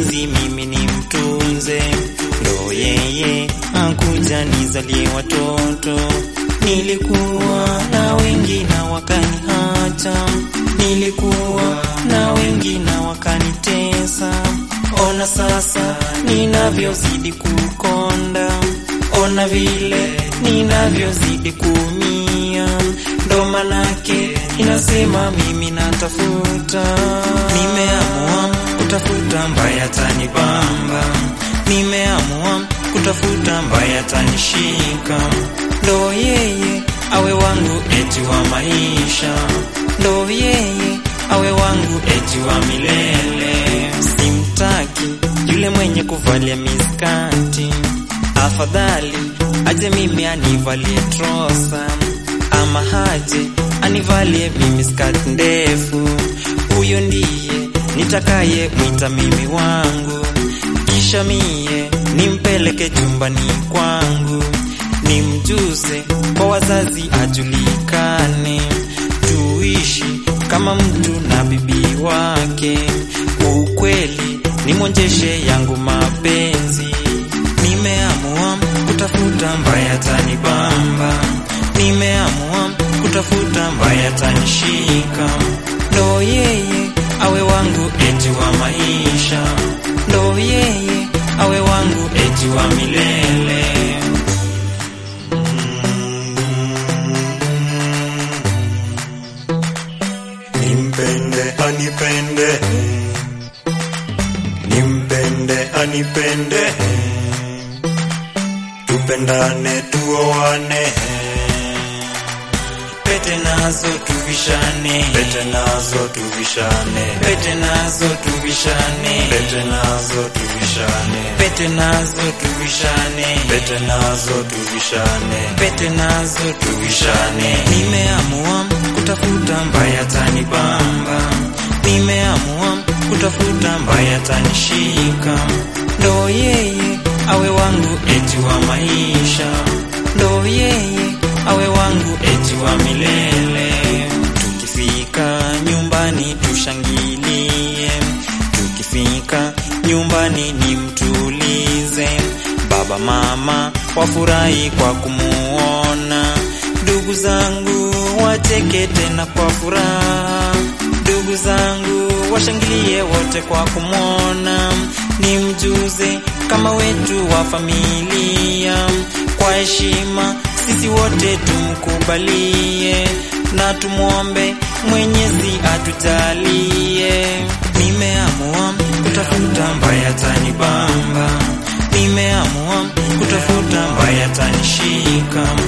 mapenzi mimi ni mtunze, ndo yeye akuja nizalie watoto. Nilikuwa na wengi na wakaniacha, nilikuwa na wengi na wakanitesa. Ona sasa ninavyozidi kukonda, ona vile ninavyozidi kuumia, ndo manake inasema mimi natafuta, nimeamua kutafuta mbaya tanibamba, nimeamua kutafuta mbaya tanishika, ndo yeye awe wangu eti wa maisha, ndo yeye awe wangu eti wa milele. Simtaki yule mwenye kuvalia miskati, afadhali aje mimi anivalie trosa, ama haje anivalie mimi skati ndefu. Huyo ndiye nitakaye mwita mimi wangu, kisha mie nimpeleke chumbani kwangu, nimjuze kwa wazazi ajulikane, tuishi kama mtu na bibi wake. Ukweli nimwonjeshe yangu mapenzi, nimeamua kutafuta mbaya tanibamba, nimeamua kutafuta mbaya tanishika, ndo yeye awe wangu eti wa maisha, ndo yeye awe wangu eti wa milele. Nimpende anipende, nimpende anipende, tupendane tuoane, Pete nazo tuvishane, pete nazo tuvishane, pete nazo tuvishane, pete nazo tuvishane, pete nazo tuvishane, pete nazo tuvishane, pete nazo tuvishane. Nimeamua kutafuta mbaya tanibamba, nimeamua kutafuta mbaya tanishika, ndo yeye awe wangu eti wa maisha, ndo yeye awe wangu eti wa milele. Tukifika nyumbani tushangilie, tukifika nyumbani nimtulize, baba mama wafurahi kwa kumuona, ndugu zangu wacheke tena kwa furaha, ndugu zangu washangilie wote kwa kumwona, nimjuze kama wetu wa familia, kwa heshima sisi wote tumkubalie na tumwombe Mwenyezi atujalie. Nimeamua kutafuta mbaya tanibamba, nimeamua kutafuta mbaya tanishika,